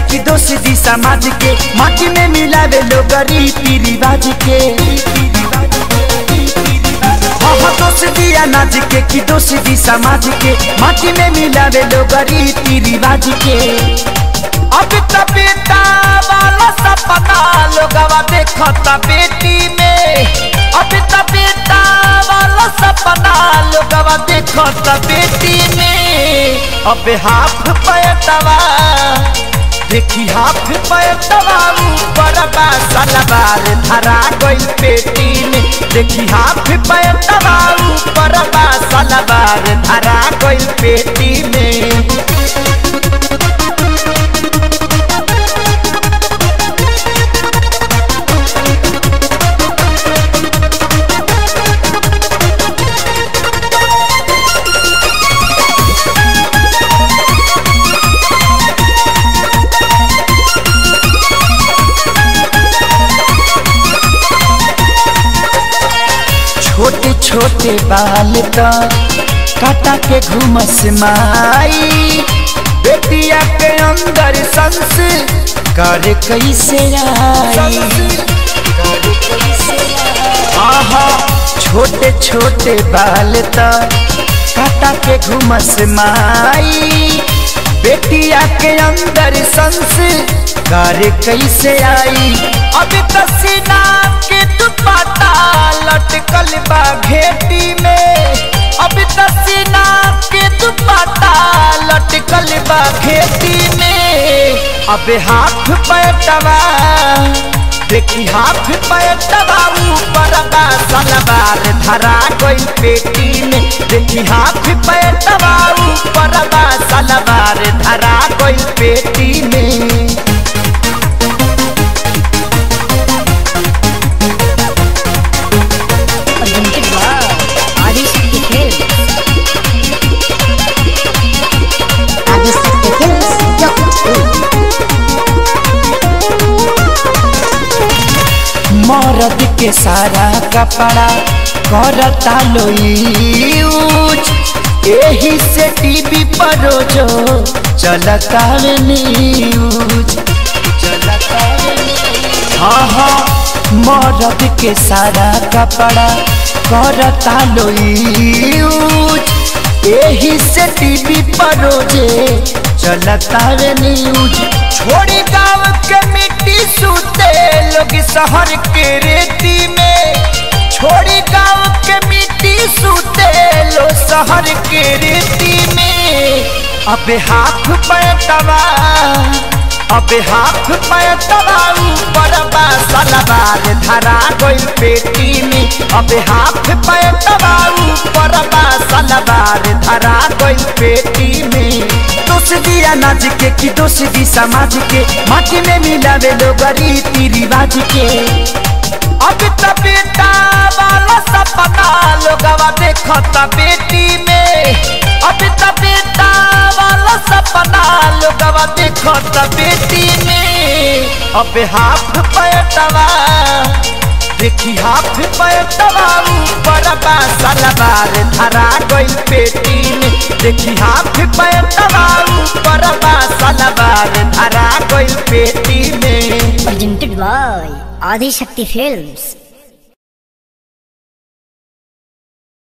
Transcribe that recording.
कि दोष दी समाज के माटी में मिलावे लोग रीति रिवाज के हाँ हाँ दोष दी अनाज के कि दोष दी समाज के माटी में मिलावे लोग रीति रिवाज के अब त बेटा वाला सपना लोगवा देखता बेटी में अब त बेटा वाला सपना लोगवा देखता बेटी में अब हाफ पैटवा देखी हाफ पैटवा ऊपर बा सलवार धरा गई पेटी में देखी हाफ पैटवा ऊपर बा सलवार धरा गई पेटी में छोटे छोटे बाल तो काटा के घूमस माई बेटिया के अंदर संस कर कैसे आई आहा छोटे छोटे बाल तो काटा के घूमस माई बेटिया के अंदर संस कर कैसे आई अब तसीना के दुपट्टा लटकल बा घेटी में अब तसीना के दुपट्टा लटकल बा घेटी में अब हाथ पैटवा देखी हाथ पैटवा ऊपर बा सलवार धरा गई पेटी में देखी हाथ पैटवा ऊपर बा सलवार धरा गई पेटी में presented by Adishakti Films. Adishakti Films, मरद के सारा कपड़ा करता लो यूज एही से टीवी पर रोजो चलता वे न्यूज चलता वे न्यूज। हाँ हाँ मरद के सारा कपड़ा करता लो यूज एही से टीवी पर रोजे चलता वे न्यूज छोड़ी गाँव के मिट्टी सूते लोग शहर के रेती में छोड़ी गाँव के मिट्टी सूते लो शहर के रेती में अब हाथ पैटवा अब हाथ पैटवा ऊपर बा सलवार धरा गई पेटी में अब हाथ पैटवा ऊपर बा सलवार धरा गई पेटी में दोष दिया नाच के कि दोष दी समाज के माटी में मिलावे लोग रीति रिवाज के अब त बेटा वाला सपना लोगवा देखता बेटी में अब त बेटा वाला सपना लोगवा देखता बेटी में अब हाथ पैटवा देखी हाथ पैटवा ऊपर बा सलवार धरा गई पेटी में देखी हाथ पैटवा ऊपर बा सलवार धरा गई पेटी में presented by Adishakti Films.